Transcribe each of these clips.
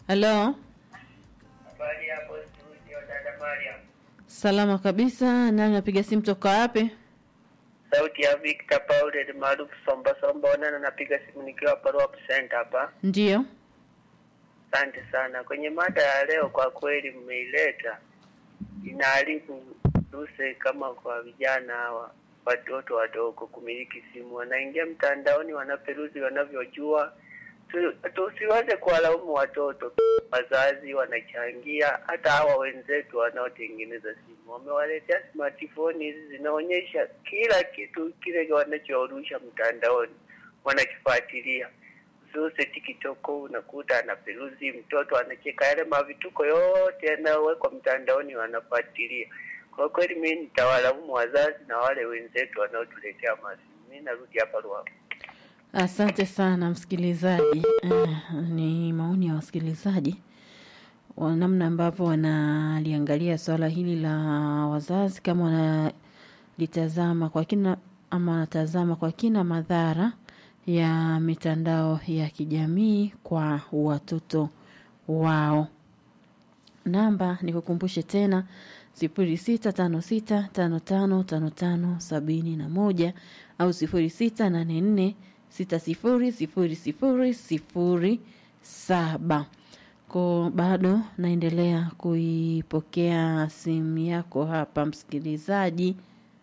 Halo, Habari hapo studio, dada Mariam. salama kabisa. Nani napiga simu toka wapi? Sauti ya Victor Paul maarufu Somba Somba, onana napiga simu nikiwa Parop Center hapa. Ndiyo. Asante sana. Kwenye mada ya leo, kwa kweli mmeileta, inaharibu duse kama kwa vijana hawa watoto wadogo kumiliki simu, wanaingia mtandaoni, wanaperuzi wanavyojua. Tu- Tusiwaze kuwalaumu watoto, wazazi wanachangia, hata hawa wenzetu wanaotengeneza simu wamewaletea smartphone hizi zinaonyesha kila kitu kile wanachoarusha mtandaoni, wanakifuatilia Zuse TikTok unakuta anaperuzi, mtoto anacheka, yale mavituko yote yanayowekwa mtandaoni wanafuatilia. Kwa kweli mimi nitawalaumu wazazi na wale wenzetu wanaotuletea masimu. Mimi narudi hapa Ruaha. Asante sana msikilizaji. Eh, ni maoni ya wasikilizaji wa namna ambavyo wanaliangalia swala hili la wazazi, kama wanalitazama kwa kina ama wanatazama kwa kina madhara ya mitandao ya kijamii kwa watoto wao. Namba nikukumbushe tena sifuri sita tano sita tano tano tano tano sabini na moja au sifuri sita nane nne sita sifuri sifuri sifuri sifuri saba. Ko bado naendelea kuipokea simu yako hapa msikilizaji.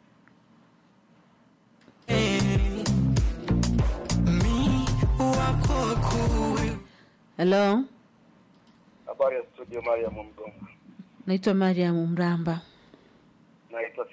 Halo, Habari ya studio, Mariam Mgonga. naitwa Mariam Mramba. Naitwa